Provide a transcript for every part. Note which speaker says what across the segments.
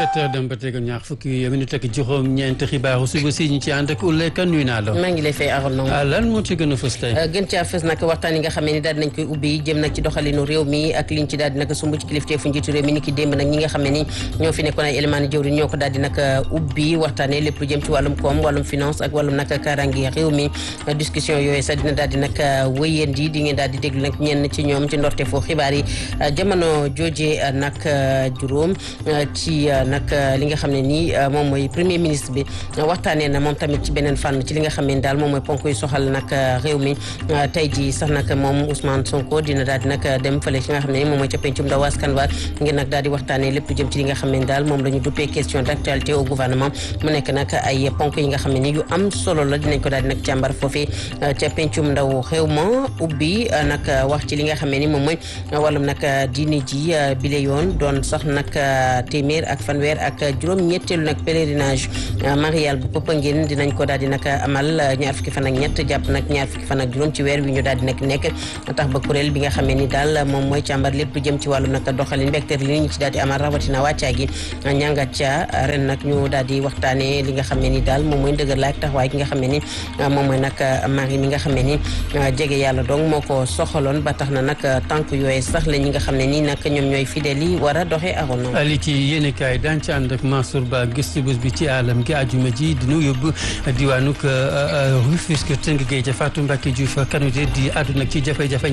Speaker 1: sept heures dem ba tegal ñaar fukki minute ak juróom-ñeent xibaaru suba si ñu ci ànd ak Ouleye Kane nuyu naa la.
Speaker 2: maa ngi lay fay Arona.
Speaker 1: ah lan moo ci gën a fës tey.
Speaker 2: gën caa fës nag waxtaan yi nga xam ne daal dinañ koy ubbi jëm nag ci doxalinu réew mi ak liñ ci daal di nag sumb ci kilifteefu njiitu réew mi ni ki démb nag ñi nga xam ne ni ñoo fi nekkoon ay élément ni jëwriñ ñoo ko daal di nag ubbi waxtaanee lépp lu jëm ci wàllum koom wàllum finance ak wàllum nag kaaraange réew mi discussion yooyu sax dina daal di nag wëyandi di ngeen daal di déglu nag ñenn ci ñoom ci ndorte foo xibaar yi jamono jooje nag juróom ci nag li nga xam ne nii moom mooy premier ministre bi waxtaanee na moom tamit ci beneen fànn ci li nga xam ne daal moom mooy ponk yu soxal nag réew mi tey ji sax nag moom Ousmane Sonko dina daal di nag dem fële ci nga xam ne moom mooy ca pencum ndaw askan wa ngir nag daal di waxtaanee lépp lu jëm ci li nga xam ne daal moom la ñu duppee question d'actualité au gouvernement mu nekk nag ay ponk yi nga xam ne ni yu am solo la dinañ ko daal di nag càmbar foofee ca pencum ndaw réew ma ubbi nag wax ci li nga xam ne ni moom mooy wàllum nag diine ji bile yoon doon sax nag téeméer ak fanweer ak juróom ñetteelu nag pèlerinage marial bu Popenguine dinañ ko daal di nag amal ñaar fukki fan ak ñett jàpp nag ñaar fukki fan ak juróom ci weer wi ñu daal di nag nekk tax ba kuréel bi nga xam ne ni daal moom mooy càmbar lépp lu jëm ci wàllum nag doxalin mbégteer li ñu ci daal di amal rawatina wàccaa gi ñàngat ca ren nag ñu daal di waxtaane li nga xam ne ni daal moom mooy ndëgër laak taxawaay gi nga xam ne ni moom mooy nag mari mi nga xam ne ni jege yàlla donc moo ko soxaloon ba tax na nag tànk yooyu sax la ñi nga xam ne nii nag ñoom ñooy fidèles yi war a doxee arono
Speaker 1: li ci yéene kaay daan ci ànd ak Mansour Ba gëstu bés bi ci àllam gi àjjuma ji dinu yóbbu diwaanuk Rufisque tënk géej ca Fatou Mbacke Diouf kanute di àdduna ci jafe-jafeñ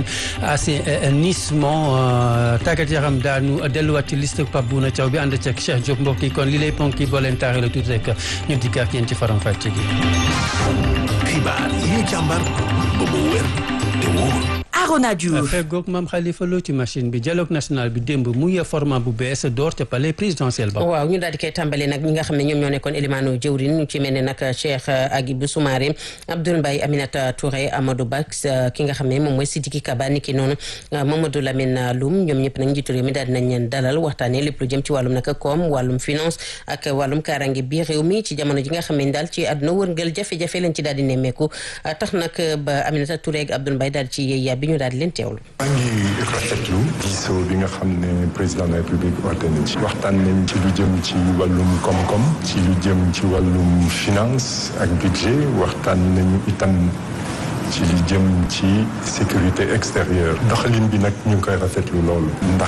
Speaker 1: assainissement tàggat yaram daanu delluwaat ci liste Pape Bouna Thiaw bi ànd ceeg Cheikh Diop mbokk yi kon li lay ponk yi boo leen taaree la tuuti rek ñu dikk ak yéen ci faram fàcce gi
Speaker 3: xibaar yi ñu càmbar ba mu wér te wóor
Speaker 4: Arona Diouf
Speaker 1: feggoog maam Khalifa Lo ci machine bi dialogue national bi démb muy format bu bees door ca palais présidentiel ba
Speaker 2: waaw ñu daal di koy tàmbali nag ñi nga xam ne ñoom ñoo nekkoon élimaano jëwrin ñu ci mel ne nag Cheikh Agibou Soumaré Abdoul Mbaye Aminata Touré Amadou Ba ki nga xam ne moom mooy Sidiki Kaba niki noonu Mamadou Lamine Loum ñoom ñëpp nag njiitu réew mi daal dinañ leen dalal waxtaanee lépp lu jëm ci wàllum nag koom wàllum finance ak wàllum kaaraange bi réew mi ci jamono ji nga xam ne daal ci àdduna wërngël jafe-jafe lañ ci daal di nemmeeku tax nag ba Aminata Touré ak Abdoul Mbaye daal ci yéey bi ñu daal di leen teewlu
Speaker 5: maa ngi rafetlu diisoo bi nga xam ne président de la république oote na ci waxtaan nañ ci lu jëm ci wàllum koom-koom ci lu jëm ci wàllum finance ak budget waxtaan nañu itam ci li jëm ci sécurité extérieure doxalin bi nag ñu ngi koy rafetlu loolu ndax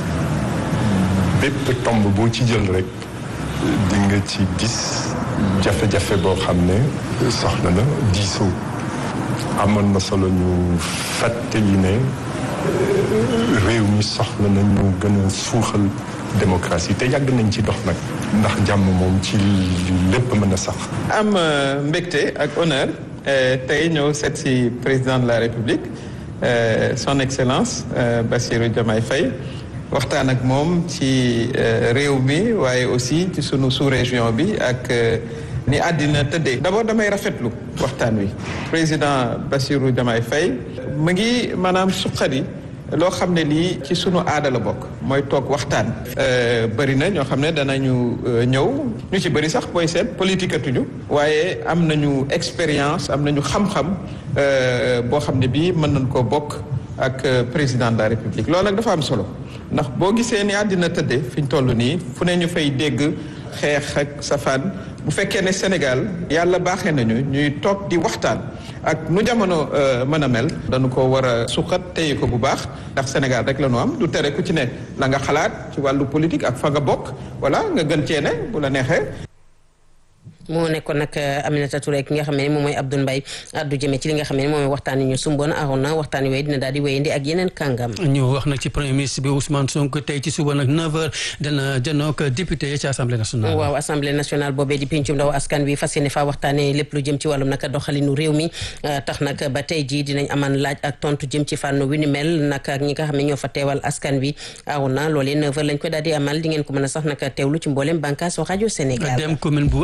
Speaker 5: bépp tomb boo ci jël rek di nga ci gis jafe-jafe boo xam ne soxla na diisoo amoon na solo ñu fàttali ne réew mi soxla na ñu gën a suuxal démocratie te yàgg nañ ci dox nag ndax jàmm moom ci lépp mën a sax.
Speaker 6: am mbégte ak honneur tey ñëw seet si président de la république son excellence Bassirou Diomaye Faye waxtaan ak moom ci réew mi waaye aussi ci sunu sous-région bi ak. ni àddina tëddee d'abord damay rafetlu waxtaan wi président Bassirou Diomaye Faye mu ngi maanaam suqali loo xam ne lii ci sunu aada la bokk mooy toog waxtaan bëri na ñoo xam ne danañu ñëw ñu ci bëri sax booy seet politique atuñu waaye am nañu expérience am nañu xam-xam boo xam ne bii mën nañ koo bokk ak président de la république loolu nag dafa am solo ndax boo gisee ni àddina tëddee fi ñu toll nii fu ne ñu fay dégg xeex ak safaan bu fekkee ne Sénégal yàlla baaxee nañu ñuy toog di waxtaan ak nu jamono mën a mel dañu ko war a suqat téye ko bu baax ndax Sénégal rek la ñu am du tere ku ci ne la nga xalaat ci wàllu politique ak fa nga bokk voilà nga gën cee ne bu la neexee
Speaker 2: moo nekkoon nag Aminata Touré ki nga xam ne moom mooy Abdoul Mbaye addu jëmee ci li nga xam ne moom mooy waxtaan yi ñu sumboon Arona waxtaan yooyu dina daal di wéyandi ak yeneen kàngam.
Speaker 1: ñu wax nag ci premier ministre bi Ousmane Sonko tey ci suba nag 9h dana janook député yi ci assemblée nationale.
Speaker 2: waaw assemblée nationale boobee di pencum ndaw askan wi fas yéene faa waxtaanee lépp lu jëm ci wàllum nag doxalinu réew mi tax nag ba tey jii dinañ aman laaj ak tontu jëm ci fànn wi ni mel nag ak ñi nga xam ne ñoo fa teewal askan wi Arona loolee 9h lañ ko daal di amal di ngeen ko mën a sax nag teewlu ci mboolem bànqaas rajo Sénégal.
Speaker 1: dem commune bu Ndiaga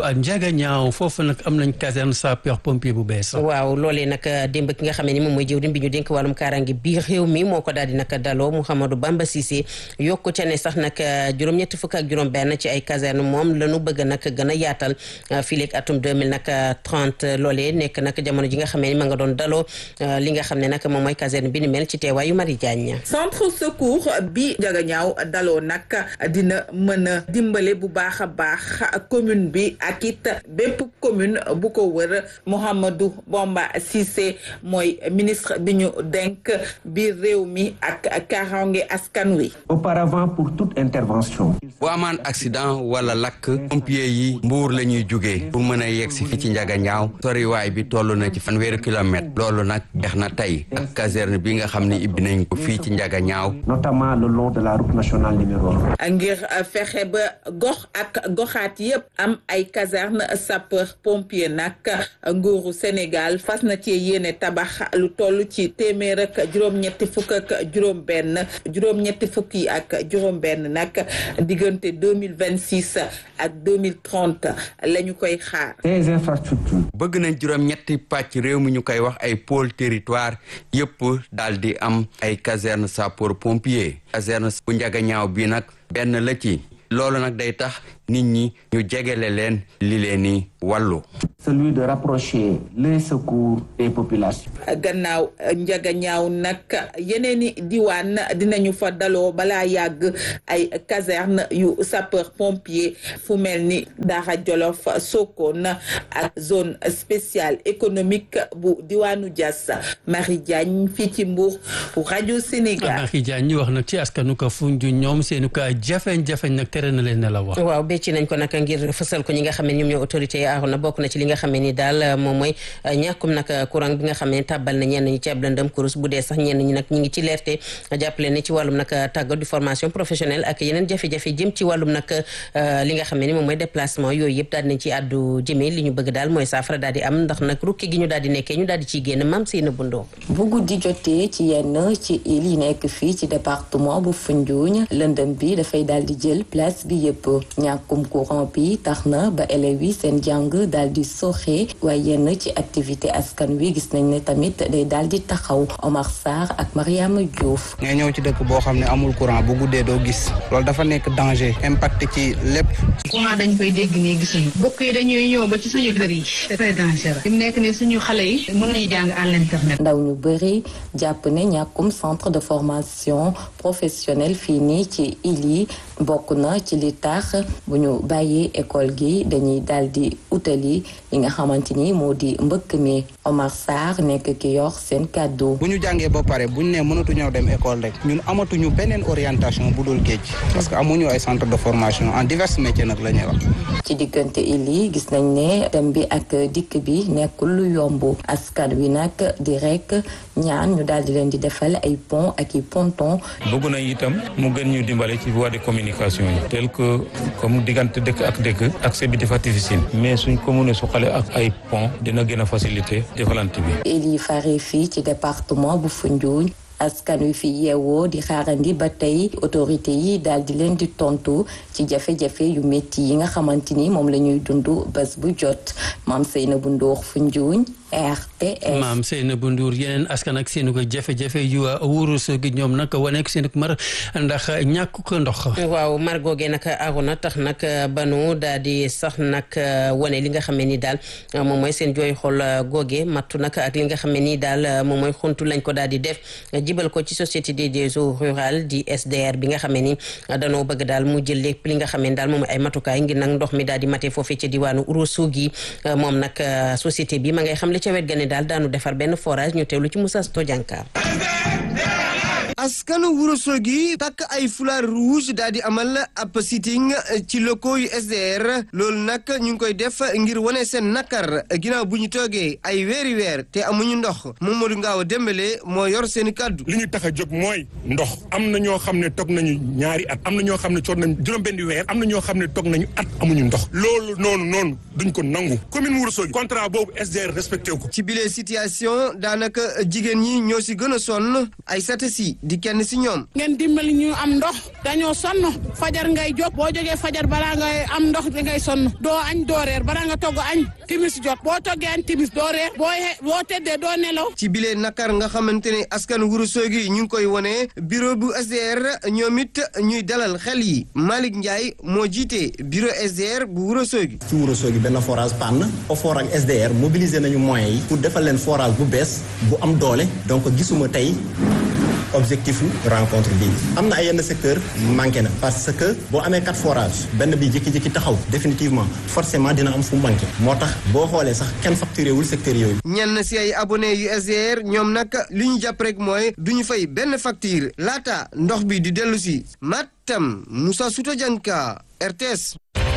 Speaker 1: Ndiaganiao foofu nag am nañ caserne sapeur pompier bu bees.
Speaker 2: waaw loolee nag démb ki nga xam ne moom mooy jëwriñ bi ñu dénk wàllum kaaraange biir réew mi moo ko daal di nag daloo Mouhamadou Bamba Cissé yokku ca ne sax nag juróom-ñetti fukk ak juróom-benn ci ay caserne moom la ñu bëgg nag gën a yaatal fileeg atum 2030 loolee nekk nag jamono ji nga xam ne ma nga doon daloo li nga xam ne nag moom mooy caserne bi ni mel ci teewaayu Marie Diagne.
Speaker 4: centre secours bi Ndiaganiao daloo nag dina mën a dimbale bu baax a baax commune bi ak it bépp commune bu ko wër Mouhamadou Bamba Cissé mooy ministre bi ñu denk biir réew mi ak kaaraange askan wi.
Speaker 7: auparavant pour toute intervention.
Speaker 8: bu amaan accident wala lakk pompier yi mbuur la ñuy jugee pour mën a yegg si fii ci Ndiaganiao soriwaay bi toll na ci fanweeri kilomètre loolu nag jeex na tey ak caserne bi nga xam ne ibbi nañ ko fii ci Ndiaganiao.
Speaker 7: notamment le long de la route nationale numéro un.
Speaker 4: ngir fexe ba gox ak goxaat yépp am ay caserne sapeur pompier nag nguuru Sénégal fas na ci yéene tabax lu toll ci téeméer ak juróom-ñetti fukk ak juróom-benn juróom-ñetti fukk yi ak juróom-benn nag diggante deux mille vingt six ak deux mille trente la ñu koy xaar.
Speaker 7: des infrastructures.
Speaker 8: bëgg nañ juróom-ñetti pàcc réew mi ñu koy wax ay pôle territoire yépp daal di am ay caserne sapeur pompier caserne bu Ndiaganiao bi nag benn la ci loolu nag day tax nit ñi ñu jegele leen li leen ni wàllu
Speaker 7: celui de rapprocher les secours des populations.
Speaker 4: gannaaw Ndiaganiao nag yeneen i diwaan dinañu fa daloo balaa yàgg ay caserne yu sapeur pompier fu mel ni Daara Jolof Sokone ak zone spéciale économique bu diwaanu Diass Marie Diagne fii ci Mbour rajo Sénégal.
Speaker 1: Marie Diagne ñu wax nag ci askanu ko Foundiougne ñoom seenu ka jafeñ-jafeñ nag tere na leen ne la wax.
Speaker 2: waaw becci nañ ko nag ngir fësal ko ñi nga xam ne ñoom ñoo autorité yi aaru na bokk na ci li nga xam ne ni daal moom mooy ñàkkum nag courant bi nga xam ne tàbbal na ñenn ñi ci ab lëndëm kurus bu dee sax ñenn ñi nag ñi ngi ci leerte jàppale ne ci wàllum nag tàggat du formation professionnelle ak yeneen jafe-jafe jëm ci wàllum nag li nga xam ne ni moom mooy déplacement yooyu yëpp daal di nañ ci àddu jëmee li ñu bëgg daal mooy saafara daal di am ndax nag rukki gi ñu daal di nekkee ñu daal di ciy génn maam Seyna Bundoo
Speaker 9: bu guddi jotee ci yenn ci île yi nekk fii ci département bu Foundiougne lëndëm bi dafay daal di jël place bi yëpp ñàkkum courant bi tax na ba élèves yi seen jàng daal di soxe waaye yenn ci activité askan wi gis nañ ne tamit day daal di taxaw Omar Sarr ak Mariama Diouf.
Speaker 10: ngay ñëw ci dëkk boo xam ne amul courant bu guddee doo gis loolu dafa nekk danger impact ci lépp.
Speaker 11: courant dañ koy dégg nii gisuñu bokk yi dañuy ñëw ba ci suñu kër yi c'est très dangereux fi mu nekk nii suñu xale yi mën nañu jàng à l'internet.
Speaker 9: ndaw ñu bëri jàpp ne ñàkkum centre de formation professionnelle fii nii ci île yi bokk na ci li tax bu ñu bàyyee école gi dañuy daal di utali li nga xamante ni moo di mbëkk mi Omar Sarr nekk ki yor seen kàddu.
Speaker 10: bu ñu jàngee ba pare bu ñu nee mënatuñoo dem école rek ñun amatuñu beneen orientation bu dul géej parce que amuñu ay centre de formation en divers métiers nag la ñuy wax.
Speaker 9: ci diggante île yi gis nañ ne dem bi ak dikk bi nekkul lu yomb askan wi nag di rek ñaan ñu daal di leen di defal ay pont ak i ponton.
Speaker 12: bëgg nañ itam mu gën ñu dimbale ci voie de communication yi tel que comme diggante dëkk ak dëkk accès bi dafa difficile mais suñ ko mënee suqale ak ay pont dina gën a faciliter defalante bi.
Speaker 9: île yi fare fii ci département bu Foundiougne askan wi fi yeewoo di xaarandi ba tey autorité yi daal di leen di tontu ci jafe-jafe yu métti yi nga xamante ni moom la ñuy dund bés bu jot maam Seynabou Ndour Foundiougne RTS.
Speaker 1: maam Seynabou Ndour yeneen askan ak seen ko jafe-jafe yu wurus gi ñoom nag wane ko seen mar ndax ñàkk ko ndox.
Speaker 2: waaw mar googee nag aruna tax nag banu daal di sax nag wane li nga xam ne ni daal moom mooy seen jooy xool googee mattu nag ak li nga xam ne ni daal moom mooy xuntu lañ ko daal di def. jibal ko ci société des eaux rurales di SDR bi nga xamee ni danoo bëgg daal mu jël lépp li nga xamee ni daal moom ay matukaay ngir nag ndox mi daal di mate foofee ca diwaanu Ourossogui moom nag société bi ma ngay xam li ca wet ga ne daal daanu defar benn forage ñu teewlu ci Moussa Stodianka
Speaker 13: askanu Ourossogui takk ay foulard rouge daal di amal ab sitting ci locaux yu SDR loolu nag ñu ngi koy def ngir wane seen nakar ginnaaw bu ñu toogee ay weeri weer te amuñu ndox Mamadou Ngaaw Dembélé moo yor seeni kàddu
Speaker 14: li ñu tax a jóg mooy ndox am na ñoo xam ne toog nañu ñaari at am na ñoo xam ne toog nañu juróom-benni weer am na ñoo xam ne toog nañu at amuñu ndox loolu noonu noonu duñ ko nangu commune Ourossogui contrat boobu SDR respecté ko
Speaker 13: ci bile situation daanaka jigéen ñi ñoo si gën a sonn ay satasi di kenn si ñoom.
Speaker 15: ngeen dimbali ñu am ndox dañoo sonn fajar ngay jóg boo jógee fajar balaa ngay am ndox da ngay sonn doo añ doo reer balaa nga togg añ timis jot boo toggee añ timis doo reer boo boo tëddee doo nelaw.
Speaker 13: ci bile nakar nga xamante ne askan Wuro Sogi ñu ngi koy wone bureau bu SDR ñoom it ñuy dalal xel yi Malick Ndiaye moo jiite bureau SDR bu Wuro Sogi.
Speaker 16: ci Wuro Sogi benn forage panne OFOR ak SDR mobiliser nañu moyens yi pour defal leen forage bu bees bu am doole donc gisuma tey. objectif rencontre bi am na ay yenn secteur manqué na parce que boo amee quatre forages benn bi jékki-jékki taxaw définitivement forcément dina am fu manqué moo tax boo xoolee sax kenn facturé wul secteur yooyu.
Speaker 13: ñenn si ay abonné yu SDR ñoom nag li ñu jàpp rek mooy du ñu fay benn facture laata ndox bi di dellu si Matam Moussa Souta Dianka RTS.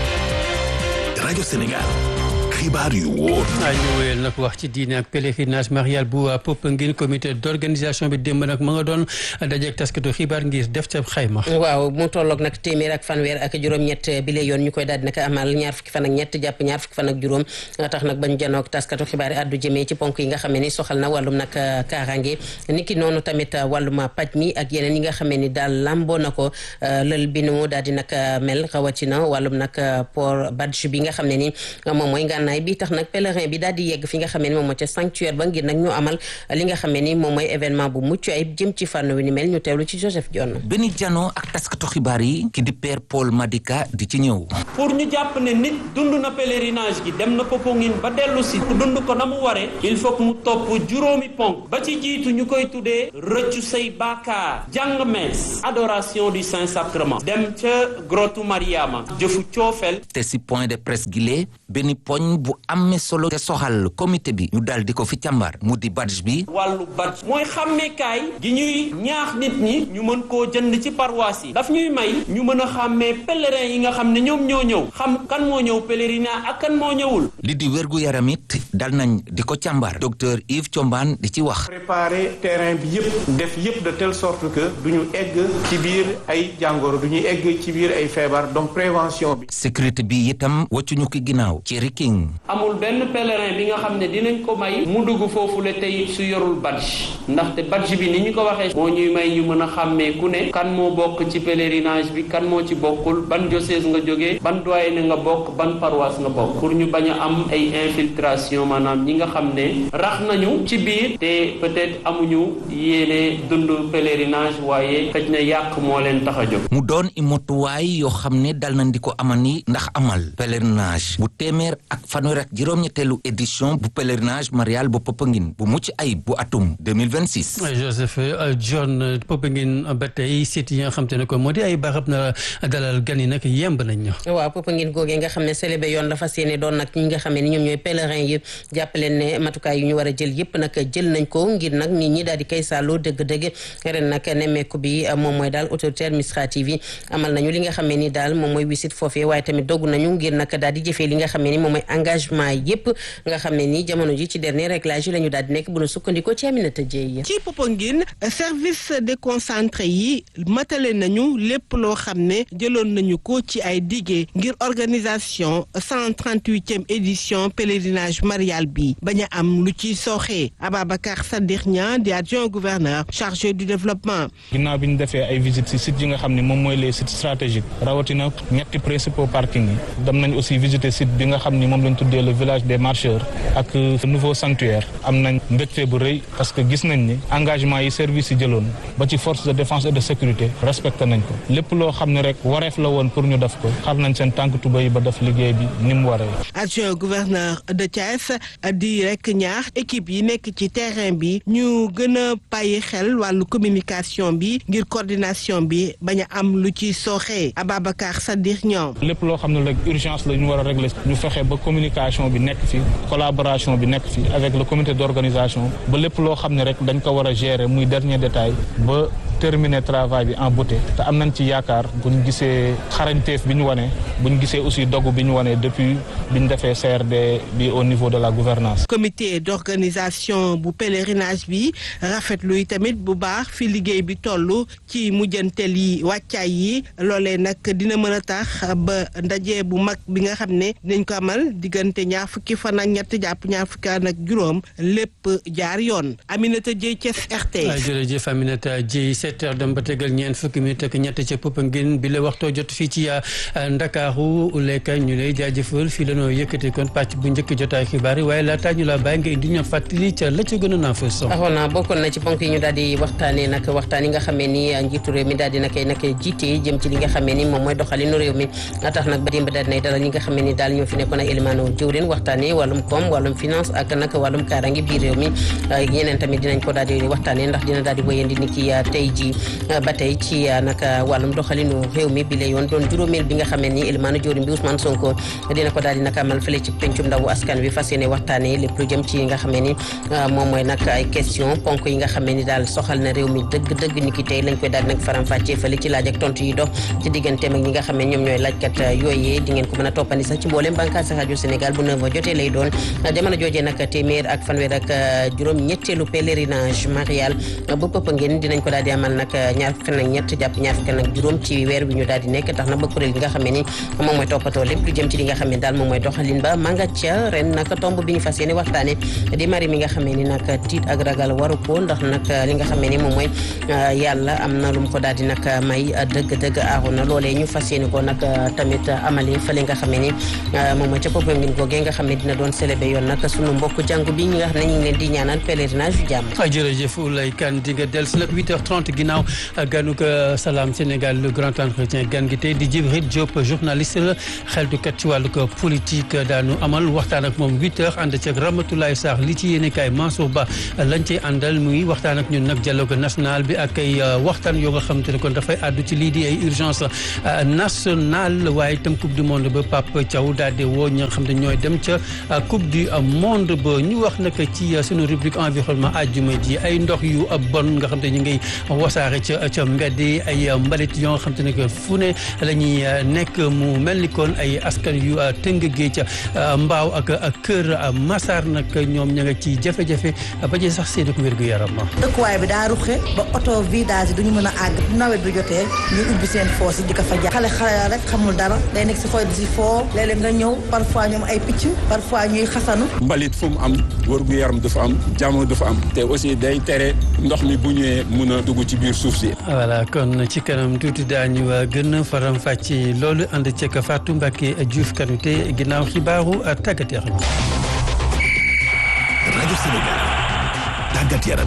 Speaker 3: rajo Sénégal. xibaar yu wóor.
Speaker 1: ñu wéyal nag wax ci diine ak pèlerinage marial bu Popenguine comité d' organisation bi démb nag ma nga doon dajeeg taskatu xibaar ngir def ca xayma.
Speaker 2: waaw mu tolloog nag téeméer ak fanweer ak juróom-ñett bi la yoon ñu koy daal di nag amal ñaar fukki fan ak ñett jàpp ñaar fukki fan ak juróom nga tax nag bañ janoog taskatu xibaar yi addu jëmee ci ponk yi nga xam ne ni soxal na wàllum nag kaaraange niki noonu tamit wàllum paj mi ak yeneen yi nga xam ni daal lamboo na ko lël bi nu daal di nag mel rawatina wàllum nag port badge bi nga xam ne ni moom mooy ngànnaay bi tax nag pèlerin bi daal di yegg fi nga xam ne ni moom moo ca sanctuaire ba ngir nag ñu amal li nga xam ne ni moom mooy événement bu mucc ayib jëm ci fànn wi ni mel ñu teewlu ci Joseph Dione
Speaker 17: benn jano ak taskatu xibaar yi ki di père Paul Madika di ci ñëw
Speaker 18: pour ñu jàpp ne nit dund na pèlerinage gi dem na Popenguine ba dellu si dund ko na mu waree il faut que mu topp juróomi ponk ba ci jiitu ñu koy tuddee rëccu say baakaar jàng mees adoration du saint sacrement dem ca grotu Mariama jëfu coofel
Speaker 17: te si point de presse gile benn poñ bu amee solo te soxal comité bi ñu dal di ko fi càmbar mu di badge bi
Speaker 18: wàllu badge mooy xàmmeekaay gi ñuy ñaax nit ñi ñu mën koo jënd ci paroisse yi daf ñuy may ñu mën a xàmmee pèlerin yi nga xam ne ñoom ñoo ñëw xam kan moo ñëw pèlerinage ak kan moo ñëwul
Speaker 17: li di wérgu yaram it dal nañ di ko càmbar docteur Yves Thiombane di ci wax
Speaker 19: préparer terrain bi yëpp def yëpp de telle sorte que du ñu egg ci biir ay jàngoro du ñu egg ci biir ay feebar donc prévention bi
Speaker 17: sécurité bi itam wàccuñu ki ginnaaw ci riking
Speaker 18: amul benn pèlerin bi nga xam ne dinañ ko may mu dugg foofu la tey su yorul badge ndaxte badge bi ni ñu ko waxee moo ñuy may ñu mën a xàmmee ku ne kan moo bokk ci pèlerinage bi kan moo ci bokkul ban diocèse nga jógee ban doyen nga bokk ban paroisse nga bokk pour ñu bañ a am ay infiltration maanaam ñi nga xam ne rax nañu ci biir te peut-être amuñu yéene dund pèlerinage waaye xëj na yàq moo leen tax a jóg.
Speaker 17: mu doon i motuwaay yoo xam ne dal nañ di ko amani ndax amal pèlerinage bu téeméer ak fanweer ak juróom-ñetteelu édition bu pèlerinage marial bu Popenguine bu mucc ayib bu atum 2026.
Speaker 1: Joseph John Popenguine ba tey site yi nga xam te ne ko moo di ay barab na dalal gan yi nag yemb nañ ñu.
Speaker 2: waaw Popenguine googee nga xam ne célébé yoon la fas yéene doon nag ñi nga xam ne ni ñoom ñooy pèlerin yi jàppaleen ne matukaay yu ñu war a jël yëpp nag jël nañ ko ngir nag nit ñi daal di koy sàlloo dëgg-dëgg ren nag nemmeeku bi moom mooy daal autorité administrative yi amal nañu li nga xam ne ni daal moom mooy wisit foofee waaye tamit dogg nañu ngir nag daal di jëfee li nga xam ne ni moom mooy engagement yëpp nga xam ne ni jamono ji ci dernier réglage yi la ñu daal di nekk bu nu sukkandikoo ci Aminata Dieye
Speaker 15: ci Popenguine service déconcentré yi matale nañu lépp loo xam ne jëloon nañu ko ci ay diggé ngir organisation 138e édition pèlerinage marial bi bañ a am lu ci sooxee Ababacar Sadikh Niang di adjoint gouverneur chargé du développement
Speaker 12: ginnaaw bi ñu defee ay visites ci sites yi nga xam ne moom mooy les sites stratégiques rawatina ñetti principaux parking yi dem nañ aussi visiter site bi nga xam ni moom lañ tuddee le village des marcheurs ak nouveau sanctuaire am nañ mbégte bu rëy parce que gis nañ ni engagement yi service yi jëloon ba ci force de défense et de sécurité respecté nañ ko lépp loo xam ne rek wareef la woon pour ñu def ko xar nañ seen tànk tuba yi ba def liggéey bi ni mu waree.
Speaker 15: adjoint gouverneur de Thiès di rek ñaax équipe yi nekk ci terrain bi ñu gën a bàyyi xel wàllu communication bi ngir coordination bi bañ a am lu ci sooxee Ababacar Sadikh ñoom.
Speaker 12: lépp loo xam ne rek urgence la ñu war a régler ñu fexe ba communication bi nekk fi collaboration bi nekk fi avec le comité d'organisation ba lépp loo xam ne rek dañ ko war a gérer muy dernier détail ba terminer travail bi en beauté te am nañ ci yaakaar bu ñu gisee xarañteef bi ñu wane bu ñu gisee aussi dogu bi ñu wane depuis bi ñu defee CRD bi au niveau de la gouvernance
Speaker 15: comité d'organisation bu pèlerinage bi rafetlu yi tamit bu baax fi liggéey bi toll ci mujjantel yi wàccaay yi loolee nag dina mën a tax ba ndaje bu mag bi nga xam ne dinañ ko amal diggante ñaar fukki fan ak ñett jàpp ñaar fukki fan ak juróom lépp jaar yoon Aminata Dieye Thiès RT.
Speaker 1: jërëjëf Aminata Dieye 17 heures dem ba tegal ñeent fukki minute ak ñett ca Popenguine bi la waxtoo jot fii ci Ndakaaru lekka ñu lay jaajëfal fii la noo yëkkati kon pàcc bu njëkk jotaay xibaar yi waaye laataa ñu la bàyyi nga indi ñu fàttali ca la ca gën a naa fa son
Speaker 2: taxoon na bokkoon na ci ponk yi ñu daal di waxtaanee nag waxtaan yi nga xamee ni njiitu réew mi daal di nakay nag jiite jëm ci li nga xamee ni moom mooy doxalinu réew mi tax nag ba démb daal dinay dalal ñi nga xamee ni daal ñoo fi nekkoon ay élimaano jëwrin waxtaanee wàllum koom wàllum finance ak nag wàllum kaarangi biir réew mi yeneen tamit dinañ ko daal di waxtaanee ndax dina daal di wéyandi ni ki tey ji ba tey ci nag wàllum doxalinu réew mi bi la yoon doon juróomeel bi nga xamee ni élimaano jëwrin bi Ousmane Sonko dina ko daal di nag amal fële ci pencum ndawu askan wi fas yéene waxtaanee lépp lu jëm ci nga xamee ni moom mooy nag ay question ponk yi nga xamee ni daal soxal na réew mi dëgg dëgg ni ki tey lañ koy daal di nag faram-fàccee fële ci laaj ak tontu yi dox ci digganteem ak ñi nga xamee ñoom ñooy laajkat yooyee di ngeen ko mën a toppandi sax ci mboolem bànqaas rajo Sénégal bu 9 jotee lay doon jamono joojee nag téeméer ak fanweer ak juróom ñetteelu pèlerinage marial bu Popenguine dinañ ko daal di amal nag ñaar fukki nag ñett jàpp ñaar fukki nag juróom ci weer bi ñu daal di nekk tax na ba kuréel gi nga xamee ni moom mooy toppatoo lépp lu jëm ci li nga xamee daal moom mooy doxalin ba manga ca ren nag tomb bi ñu fas yéene waxtaane di mari mi nga xamee ni nag tiit ak ragal waru ko ndax nag li nga xamee ni moom mooy yàlla am na lu mu ko daal di nag may dëgg-dëgg aaru na loolee ñu fas yéene ko nag tamit amali fële nga xamee ni moom mooy ca Popenguine googee nga xam ne dina doon célébé yoon nag sunu mbokk jàngu bi ñi nga xam ne ñu ngi leen di ñaanal pèlerinage yu jàmm
Speaker 1: jërëjëf Oulay Kane di nga dellu si nag 8h30 ginnaaw ganu ko Salam Sénégal le grand entretien gan gi tey di Djibril Diop journaliste la xeltukat ci wàllu ko politique daanu amal waxtaan ak moom 8h ànd ceeg Ramatoulaye Sarr li ci yéene kaay Mansour Ba lañ cey àndal muy waxtaan ak ñun nag dialogue national bi ak ay waxtaan yoo nga xam te ne kon dafay àddu ci lii di ay urgence nationale waaye itam coupe du monde ba Pape Thiaw daal di woo ñi nga xam ne ñooy dem ca coupe du monde ba ñu wax nag ci sunu rubrique environnement àjjuma ji ay ndox yu bon nga xam te ñu ngi wasaare ca ca mbedd ay mbalit yoo nga xam te ne que fu ne la ñuy nekk mu mel ni kon ay askan yu tëng géej ca mbaaw ak kër Massar nag ñoom ña nga ci jafe-jafe ba ci sax seen ko wér gu yaram
Speaker 20: dëkkuwaay bi daa ruxe ba oto vidage yi duñu mën a àgg nawet bi jotee ñu ubbi seen foos yi di ko fa jaar xale xale rek xamul dara day nekk si xoy di si foo léeg-léeg nga ñëw parfois ñoom ay picc parfois ñuy xasanu
Speaker 21: mbalit fu mu am wër gu yaram dafa am jàmm dafa am te aussi day tere ndox mi bu ñëwee mun a dugg ci biir suuf si
Speaker 1: voilà kon ci kanam tuuti daañu gën a faram fàcce loolu ànd ceeg Fatou Mbacke Diouf Kanouté ginnaaw xibaaru tàggat yaram
Speaker 3: rajo Sénégal tàggat yaram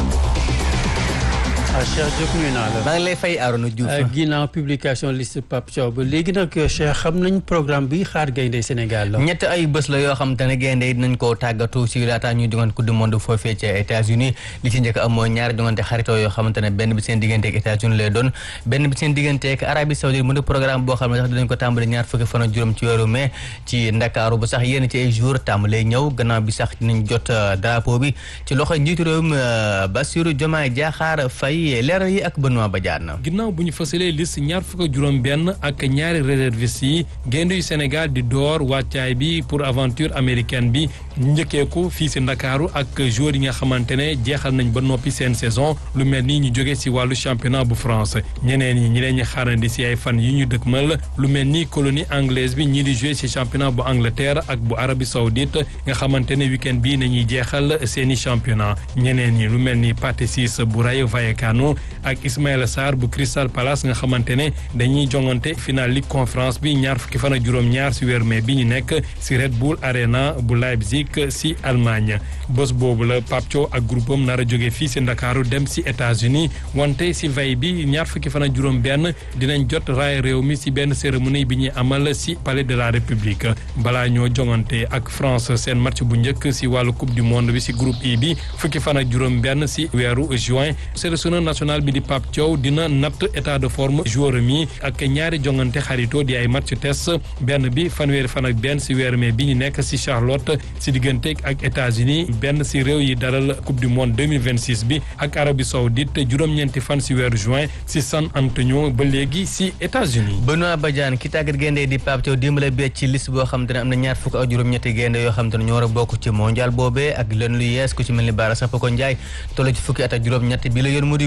Speaker 1: Cheikh Diop nuyu naa la.
Speaker 22: maa ngi lay fay Arona Diouf.
Speaker 1: ginnaaw publication liste Pape Thiaw ba léegi nag Cheikh xam nañ programme bi xaar gaynde Sénégal la.
Speaker 22: ñett ay bés la yoo xam te ne gaynde yi dinañ koo tàggatu si laata ñuy jongante coupe du monde foofee ci États-Unis li ci njëkk am mooy ñaari jongante xaritoo yoo xamante ne benn bi seen diggante ak États-Unis lay doon benn bi seen diggante ak Arabie Saoudite mu di programme boo xam ne sax dinañ ko tàmbali ñaar fukki fan ak juróom ci weeru mai ci Ndakaaru ba sax yéen ci ay jour tàmbalee ñëw gannaaw bi sax dinañ jot drapeau bi ci loxo njiitu réewum Bassirou Diomaye Diakhar Faye leeral yi ak Benoît Badiane
Speaker 23: ginnaaw bu ñu fasalee liste ñaar fukk ak juróom benn ak ñaari réservistes yi gaynde yu Sénégal di door wàccaay bi pour aventure américaine bi ñu njëkkeeku fii si Ndakaaru ak joueurs yi nga xamante ne jeexal nañ ba noppi seen saison lu mel ni ñu jóge si wàllu championnat bu France ñeneen ñi ñi leen ñu xaarandi si ay fan yi ñu dëkkmal lu mel ni colonie anglaise bi ñii di jouer si championnat bu Angleterre ak bu Arabie Saoudite nga xamante ne week-end bii nañuy jeexal seeni championnat ñeneen ñi lu mel ni Pathé Ciss bu Rayo Vallecano ak Ismaïla Sarr bu Crystal Palace nga xamante ne dañuy jongante final Ligue conférence bi ñaar fukki fan ak juróom-ñaar si weer mai bi ñu nekk si Red Bull Arena bu Leipzig si Allemagne bés boobu la Pape Thiaw ak groupe am nar a jóge fii si Ndakaaru dem si États-Unis wante si veille bi ñaar fukki fan ak juróom-benn dinañ jot raay réew mi si benn cérémonie bi ñuy amal si palais de la République balaa ñoo jongante ak France seen match bu njëkk si wàllu coupe du monde bi si groupe I bi fukki fan ak juróom-benn si weeru juin sélectionneur national bi di Pape Thiaw dina natt état de forme joueur mi ak ñaari jongante xarito di ay match test benn bi fanweeri fan ak benn si weer mai bi ñu nekk si Charlotte si diggante ak États-Unis benn si réew yi dalal coupe du monde 2026 bi ak Arabie Saoudite juróom-ñeenti fan si weeru juin si San Antonio ba léegi si États-Unis
Speaker 22: Benoît Badiane ki tàggat gaynde di Pape Thiaw dimbale bee ci liste boo xam te ne am na ñaar fukk ak juróom-ñetti gaynde yoo xam te ne ñoo war a bokk ci mondial boobee ak leen lu yees ku ci mel ni Bara Sapoko Ndiaye toll ci fukki at ak juróom-ñett bi la yoon mu di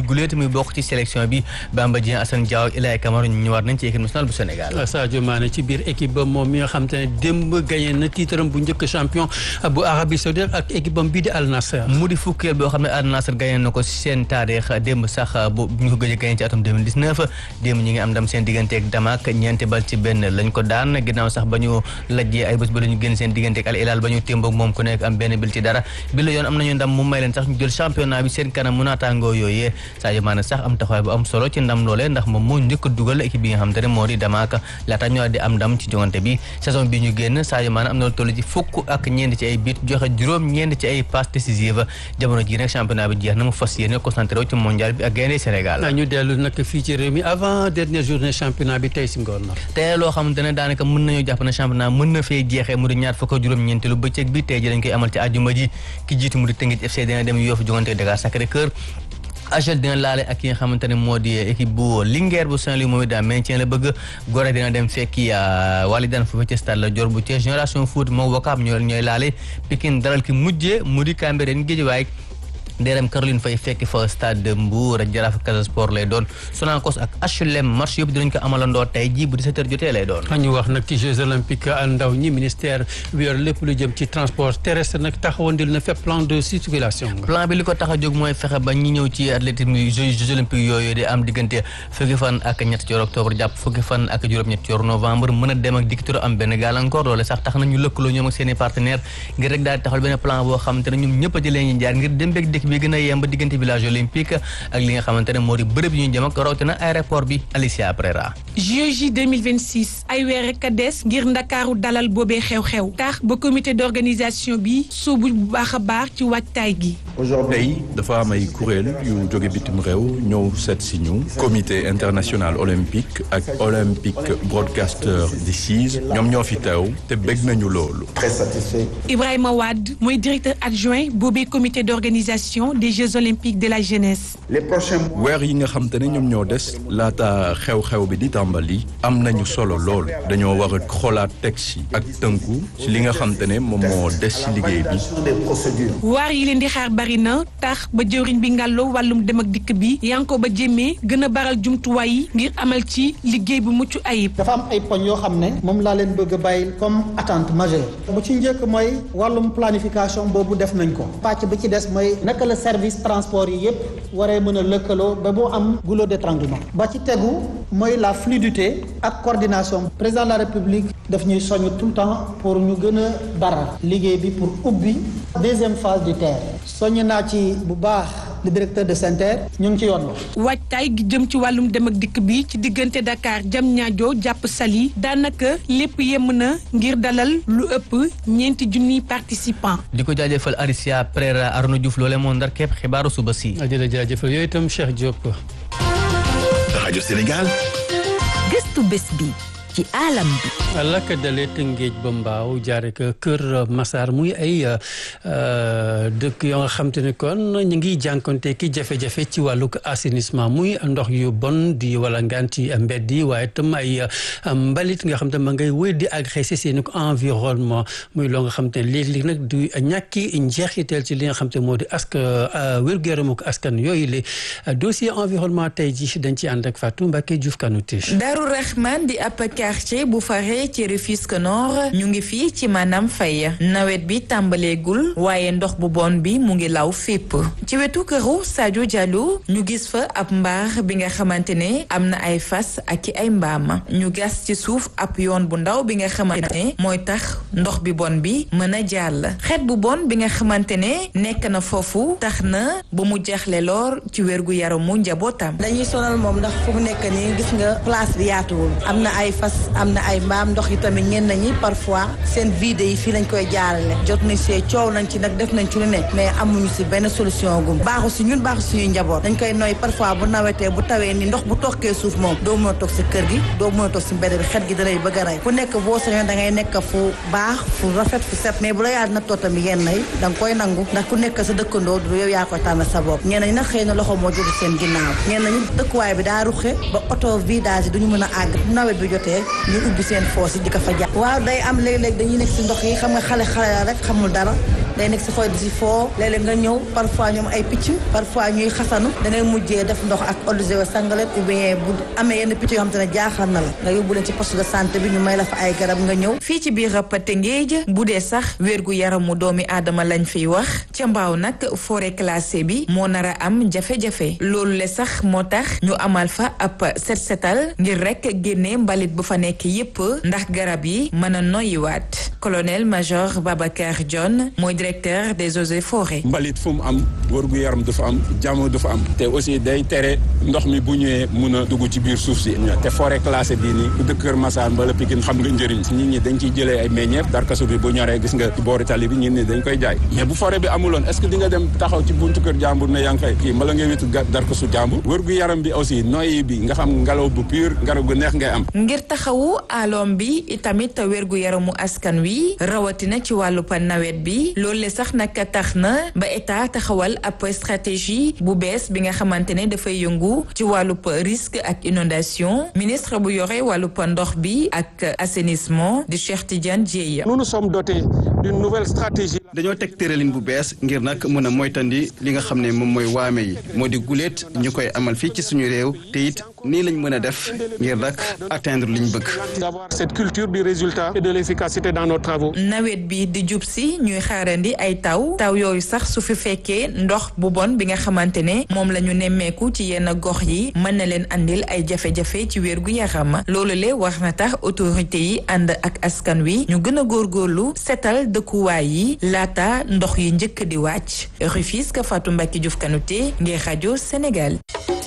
Speaker 22: guleet muy bokk ci sélection bi Bamba Dieng Assane Diaw ak Ilaye Camara ñu ñëwaat nañ ci équipe nationale bu Sénégal.
Speaker 1: Sadio Mané ci biir équipe ba moom mi nga xam te ne démb gagné na tiitaram bu njëkk champion bu Arabie Saoudite ak équipe bam bii di Al Nassr.
Speaker 22: mu di fukkeel boo xam ne Al Nassr gagné na ko seen taarix démb sax bu ñu ko gëj a gagné ci atum 2019 démb ñi ngi am ndam seen diggante ak Damak ñeenti bal ci benn lañ ko daan ginnaaw sax ba ñu lajjee ay bés ba la ñu génn seen diggante ak Al Hilal ba ñu témboog moom ku nekk am benn bil ci dara bi la yoon am nañu ndam mu may leen sax ñu jël championnat bi seen kanam mu naataangoo yooyee Sadio Mané sax am taxawaay bu am solo ci ndam loolee ndax moom moo njëkk a dugal équipe bi nga xam te ne moo di Damak laata ñu di am ndam ci jongante bi saison bi ñu génn Sadio Mané am na lu toll ci fukk ak ñeent ci ay bit joxe juróom ñeent ci ay passes décisives jamono ji nag championnat bi jeex na mu fas yéene concentré wu ci mondial bi ak gaynde Sénégal
Speaker 1: ñu dellu nag fii ci réew mi avant dernière journée championnat bi tey si ngoon na
Speaker 22: te loo xamante ne daanaka mën nañu jàpp ne championnat mën na fee jeexee mu di ñaar fukk ak juróom ñeenteelu bëccëg bi tey ji dañ koy amal ci àjjuma ji ki jiitu mu di Teungueth FC dina dem Yoff jongante Dakar Sacré-Cœur AGEL dina laale ak ki nga xamante ne moo di équipe bu Linguère bu Saint-Louis moom it daa maintien la bëgg Gorée dina dem fekki Walidane foofu ci stade la Dior bu Thiès Génération Foot moom Wakaam ñooy ñooy laale Pikine dalal ki mujjee mu di Cambérène Guédiawaye DRM Caroline Faye fekk fa stade de Mbour ak Jaraaf Casa Sport lay doon Sonacos ak HLM match yëpp dinañ ko amalandoo tey jii bu 17h jotee lay doon.
Speaker 1: ñu wax nag ci Jeux olympiques ndaw ñi ministère bi yor lépp lu jëm ci transport terrestre nag taxawandil na fépp plan de circulation.
Speaker 22: plan bi li ko tax a jóg mooy fexe ba ñi ñëw ci athlétisme Jeux olympiques yooyu di am diggante fukki fan ak ñett ci octobre jàpp fukki fan ak juróom-ñett ci novembre mën a dem ak dikkitura am benn gàllankoor loole sax tax na ñu lëkkaloo ñoom ak seen i partenaires ngir rek daal di taxawal benn plan boo xamante ne ñoom ñëpp a jëlee ñu jaar ngir dem beeg dëkk bi gën a yemb diggante village olympique ak li nga xamante ne moo di bërëb yi ñu jëm ak rawatina aéroport bi Alicia Prera.
Speaker 5: JOJ 2026 ay weer rek a des ngir ndakaaru dalal boobee xew-xew tax ba comité d'organisation bi sóobu bu baax a baax ci waajtaay gi.
Speaker 6: tey dafa am ay kuréel yu jóge bitim réew ñëw seet si ñu comité international olympique ak olympic broadcaster di CIS ñoom ñoo fi teew te bëgg nañu loolu. très satisfait.
Speaker 5: Ibrahima Wade mooy directeur adjoint boobee comité d'organisation des Jeux olympiques de la jeunesse.
Speaker 6: les prochains weer yi nga xam te ne ñoom ñoo des laata xew-xew bi di tàmbali am nañu solo lool dañoo war a xoolaat texte yi ak tënku ci li nga xam te ne moom moo des ci liggéey bi.
Speaker 5: waar yi leen di xaar bari na tax ba jëwriñ bi ngàlloo wàllum dem ak dikk bi yanko ba jéemee gën a baral jumtuwaay yi ngir amal ci liggéey bu mucc ayib.
Speaker 8: dafa am ay poñ yoo xam ne moom laa leen bëgg a bàyyil comme attente majeure bu ci njëkk mooy wàllum planification boobu def nañ ko pàcc bi ci des mooy naka la service transport yi yépp waree mën a lëkkaloo ba mu am goulot d'étranglement ba ci tegu mooy la fluidité ak coordination président de la république daf ñuy soññ tout le temps pour ñu gën a baral liggéey bi pour ubbi deuxième phase du TER soññ naa ci bu baax le directeur de SENTER ñu ngi ci yoon la.
Speaker 5: waajtaay gi jëm ci wàllum dem ak dikk bi ci diggante Dakar Diamniadio jàpp Saly daanaka lépp yemm na ngir dalal lu ëpp ñeenti junniy participants.
Speaker 22: di ko jaajëfal Alicia Prera Arnaud Diouf loole moo ndar képp xibaaru suba si.
Speaker 1: jërëjëf jaajëfal yooyu itam Cheikh Diop.
Speaker 3: rajo Sénégal.
Speaker 24: gëstu bés bi. ci alam bi.
Speaker 1: lakk dalee Tëngéej ba Mbaaw jaare ko Kër Massar muy ay dëkk yoo nga xam te ne kon ñu ngi jànkonte ki jafe-jafe ci wàllug assainissement muy ndox yu bon di wala ngaan ci mbedd yi waaye tam ay mbalit nga xam te ma ngay wéy di agressé seen environnement muy loo nga xam te ne léeg-léeg nag du ñàkki njeexital ci li nga xam te moo di ask wér-gu-yaramu askan yooyu le dossier environnement tey ji dañ ci ànd ak Fatou Mbacké Diouf Kanouté.
Speaker 25: Darou Rahman di ab quartier bu faree ci Rufisque Nord ñu ngi fii ci maanaam fay nawet bi tàmbaleegul waaye ndox bu bon bi mu ngi law fépp ci wetu këru Sadio Diallo ñu gis fa ab mbaar bi nga xamante ne am na ay fas ak i ay mbaam ñu gas ci suuf ab yoon bu ndaw bi nga xamante ne mooy tax ndox bi bon bi mën a jàll xeet bu bon bi nga xamante ne nekk na foofu tax na ba mu jaxle loor ci wérgu yaramu njabootam.
Speaker 20: dañuy sonal moom ndax fu mu nekk nii gis nga place bi yaatuwul am na ay fas am na ay mbaam ndox yi tamit ñenn ñi parfois seen vide yi fii lañ koy jaarale jot nañ see coow nañ ci nag def nañ ci lu ne mais amuñu si benn solution gum baaxu si ñun baaxu suñuy njaboot dañ koy noy parfois bu nawetee bu tawee ni ndox bu tokkee suuf moom doo mën a toog si kër gi doo mën a toog si mbedd bi xet gi dalay bëgg a rey ku nekk boo sañoon da ngay nekk fu baax fu rafet fu set mais bu la yàlla nattoo tamit yenn yi da nga koy nangu ndax ku nekk sa dëkkandoo du yow yaa koy tànn sa bopp ñenn ñi nag xëy na loxo moo jóge seen ginnaaw ñenn ñi dëkkuwaay bi daa ruxe ba auto vidage duñu mën a àgg nawet bi jotee ñu ubbi seen foos yi di ko fa jàpp waaw day am léeg-léeg dañuy nekk si ndox yi xam nga xale xale la rek xamul dara day nekk si xooy di si foo léeg-léeg nga ñëw parfois ñoom ay picc parfois ñuy xasanu da ngay mujjee def ndox ak eau de javel sangaleen ou bien bu amee yenn picc yoo xam te ne jaaxal na la nga yóbbu leen ci poste de santé bi ñu may la fa ay garab nga ñëw
Speaker 25: fii ci biir Tëngéej bu dee sax wérgu yaramu doomi aadama lañ fiy wax ca mbaaw nag forêt classée bi moo nar a am jafe-jafe loolu le sax moo tax ñu amal fa ab set setal ngir rek génne mbalit bu fa nekk yépp ndax garab yi mën a noyyiwaat colonel major Babacar John mooy directeur des eaux et forêts.
Speaker 21: mbalit fu mu am wërgu yaram dafa am jàmm dafa am te aussi day tere ndox mi bu ñëwee mun a dugg ci biir suuf si te forêt classée bii nii ku dëkk Kër Massar mbala Pikine xam nga njëriñ nit ñi dañ ciy jëlee ay meññeef darkasu bi bu ñoree gis nga ci boori tali bi ñun ni dañ koy jaay mais bu forêt bi amuloon est-ce que di nga dem taxaw ci buntu kër jàmbur ne yaa ngi fay kii mbala nga witu darkasu jàmbur wërgu yaram bi aussi noyyi bi nga xam ngelaw bu pur ngelaw gu neex ngay am
Speaker 25: ngir taxawu aloom bi itamit wérgu yaramu askan wi rawatina ci wàllu pa nawet bi loolu le sax nag tax na ba état taxawal ab stratégie bu bees bi nga xamante ne dafay yëngu ci wàllu risque ak inondation ministre bu yore wàllu ndox bi ak assainissement di Cheikh Tidiane Dièye.
Speaker 4: nous nous sommes dotés d'une nouvelle stratégie.
Speaker 7: dañoo teg tëralin bu bees ngir nag mën a moytandi li nga xam ne moom mooy waame yi moo di guléet ñu koy amal fii ci suñu réew te it nii lañ mën a def ngir nag atteindre liñ bëgg.
Speaker 4: d'avoir cette culture du résultat et de l'efficacité dans nos travaux.
Speaker 25: nawet bi di jub si ñuy xaarandi ay taw taw yooyu sax su fi fekkee ndox bu bon bi nga xamante ne moom la ñu nemmeeku ci yenn gox yi mën na leen andil ay jafe-jafe ci wér gu yaram loolu le war na tax autorité yi ànd ak askan wi ñu gën a góorgóorlu setal dëkkuwaay yi laata ndox yi njëkk di wàcc Rufisque Fatou Mbacke Diouf Kanouté ngir rajo Sénégal.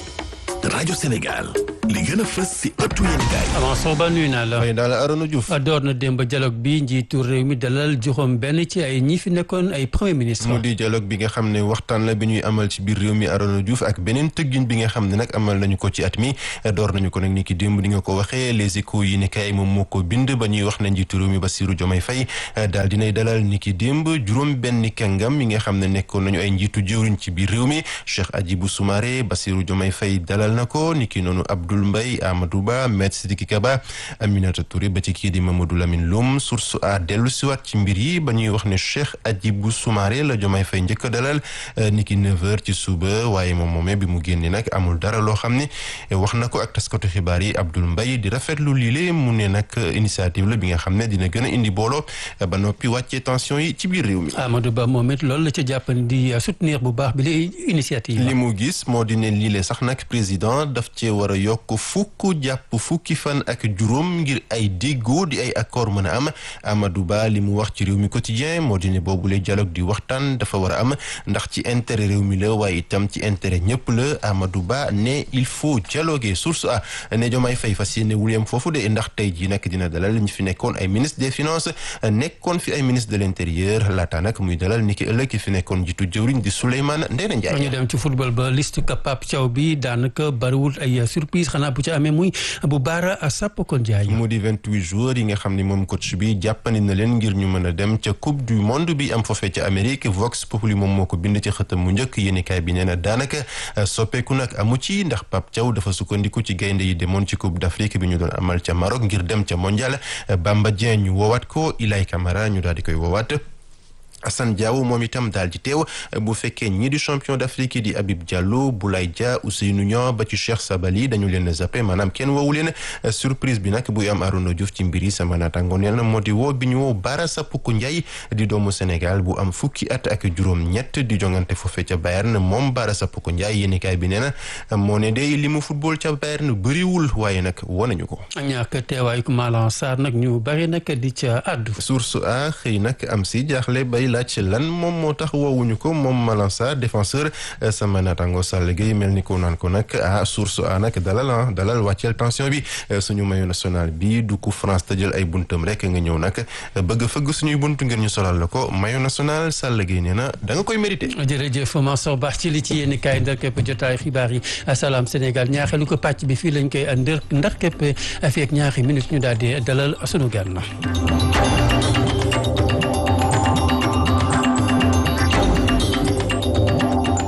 Speaker 3: rajo Sénégal li gën a fës si ëttu yéenekaay.
Speaker 1: Amanso Ba nuyu naa la.
Speaker 9: xëy na la Arona Diouf.
Speaker 1: door na démb dialogue bi njiitu réew mi dalal juróom benn ci ay ñi fi nekkoon ay premier ministre.
Speaker 9: mu di dialogue bi nga xam ne waxtaan la bi ñuy amal ci biir réew mi Arona Diouf ak beneen tëggin bi nga xam ne nag amal nañu ko ci at mi door nañu ko nag ni ki démb di nga ko waxee les échos yi ne kay moom moo ko bind ba ñuy wax ne njiitu réew mi Bassirou Diomaye Faye daal dinay dalal ni ki démb juróom benn kàngam yi nga xam ne nekkoon nañu ay njiitu jëwriñ ci biir réew mi Cheikh Hadjibou Soumaré Bassirou Diomaye Faye dalal na ko ni ki noonu Abdoul Mbaye Amadou Ba Maître Sidiki Kaba Aminata Touré ba ci kii di Mamadou Lamine Loum source a dellu siwaat ci mbir yi ba ñuy wax ne Cheikh Hadjibou Soumaré la Diomaye Faye njëkk a dalal ni ki 9h ci suba waaye moom moomee bi mu génne nag amul dara loo xam ne wax na ko ak taskatu xibaar yi Abdoul Mbaye di rafetlu lile mu ne nag initiative la bi nga xam ne dina gën a indi booloo ba noppi wàccee tension yi ci biir réew mi.
Speaker 1: Amadou Ba moom it loolu la ca jàppan di soutenir bu baax bi li initiative
Speaker 9: li mu gis moo di ne lii sax nag président daf cee war a yokk fukk jàpp fukki fan ak juróom ngir ay déggoo di ay accord mën a am Amadou Ba li mu wax ci réew mi quotidien moo di ne boobule dialogue di waxtaan dafa war a am ndax ci intérêt réew mi la waaye itam ci intérêt ñëpp la Amadou Ba ne il faut dialoguer source a ne Diomaye Faye fas yéene wuliyam foofu de ndax tey jii nag dina dalal ñu fi nekkoon ay ministre des finances nekkoon fi ay ministre de l'intérieur laata nag muy dalal ni ki ëllëg ki fi nekkoon jiitu jëwriñ di Souleymane Ndéné Ndiaye
Speaker 1: ñu dem ci football ba liste ka Pape Thiaw bi daanaka bariwul ay surprise xanaa bu ci amee muy bu baara Sapoko Ndiaye
Speaker 9: mu di vingt-huit joueurs yi nga xam ne moom coach bi jàppandi na leen ngir ñu mën a dem ca coupe du monde bi am foofee ca Amérique Vox Populi moom moo ko bind ci xëtam mu njëkk yéenekaay bi nee na daanaka soppeeku nag amu ci ndax Pape Thiaw dafa sukkandiku ci gaynde yi demoon ci coupe d'Afrique bi ñu doon amal ca Maroc ngir dem ca mondial Bamba Dieng ñu woowaat ko Ilay Camara ñu daal di koy woowaat Assane Diaw moom itam daal di teew bu fekkee ñii di champion d'Afrique yi di Habib Diallo Boulaye Dia Ousseynou Niang ba ci Cheikh Sabali dañu leen zappé maanaam kenn woowu leen surprise bi nag buy am Arouna Diouf ci mbir yi sama naataango nee na moo di woo bi ñu woo Bara Sapoko Ndiaye di doomu Sénégal bu am fukki at ak juróom-ñett di jongante foofee ca Bayern moom Bara Sapoko Ndiaye yéenekaay bi nee na moo ne de li mu football ca Bayern bëriwul waaye nag wonañu ko.
Speaker 1: ñàkk teewaayu Malang Sarr nag ñu bari nag di ca àddu.
Speaker 9: source a xëy nag am si jaaxle bay laaj lan moom moo tax woowuñu ko moom Malang Sarr défenseur sama naataango Sall Gueye mel ni ko naan ko nag ah source a nag dalal ah dalal wàcceel tension bi suñu maillot national bi du ko France tëjal ay buntam rek nga ñëw nag bëgg fëgg suñuy buntu ngir ñu solal la ko maillot national Sall Gueye nee na da nga koy mérité.
Speaker 1: jërëjëf Mansour Ba ci li ci yéen kaay ndar képp jotaay xibaar yi Salam Sénégal ñaaxelu ko pàcc bi fii lañ koy ndër ndar képp fii ak ñaari minutes ñu daal di dalal sunu gan la.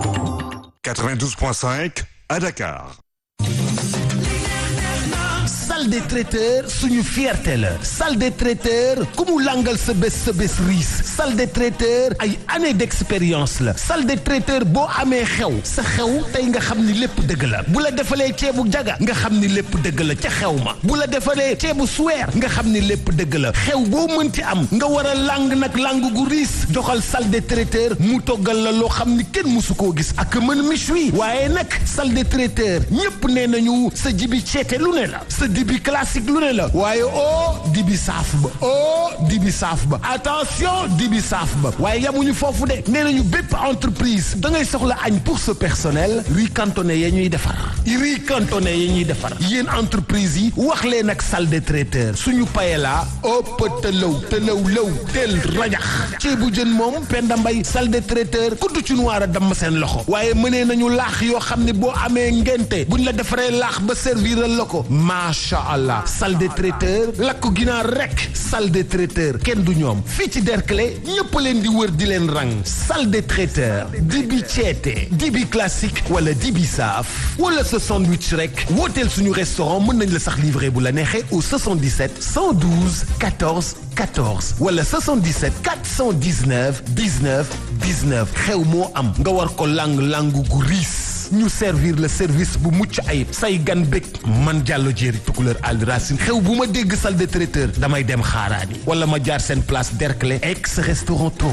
Speaker 3: 92.5 à Dakar.
Speaker 10: salle des traiteurs suñu fierté la salle des traiteurs ku mu langal sa bés sa bés riis salle des traiteurs ay années d'expérience la salle des traiteurs boo amee xew sa xew tey nga xam ni lépp dëgg la bu la defalee ceebu jaga nga xam ni lépp dëgg la ca xew ma bu la defalee ceebu suweer nga xam ni lépp dëgg la xew boo mënti am nga war a lang nag lang gu riis joxal salle des traiteurs mu toggal la loo xam ni kenn mësu koo gis ak mën méchoui waaye nag salle des traiteurs ñëpp nee nañu sa jibi ceete lu ne la sa dibi classique lu ne la waaye oh dibi saaf ba oh dibi saaf ba attention dibi saaf ba waaye yamuñu foofu de nee nañu bépp entreprise da ngay soxla añ pour ce personnel riz cantonné ya ñuy defar riz cantonné ya ñuy defar yéen entreprise yi wax leen ak salle des traiteurs suñu payela ëpp tëlaw tëlaw law tel rajax ceebu jën moom Penda Mbay salle des traiteurs kuddu ci noir a damm seen loxo waaye mënee nañu laax yoo xam ne boo amee ngente buñ la defaree laax ba serviral la ko macha allah salle des traiteurs lakk ginaar rek salle des traiteurs kenn du ñoom fii ci Derklé ñëpp leen di wër di leen rang salle des traiteurs dibi ceete dibi classique wala dibi saaf wala sa sandwich rek wooteel suñu restaurant mën nañ la sax livrer bu la neexee au 77 112 14 14 wala 77 419 19 19 xew moo am nga war ko lang langu gu riis ñu servir le service bu mucc ayib say gan bég man jàllo jéeri tukuleur àll racine xew bu ma dégg salle de traiteur damay dem xaaraani wala ma jaar seen place Derklé ex restaurant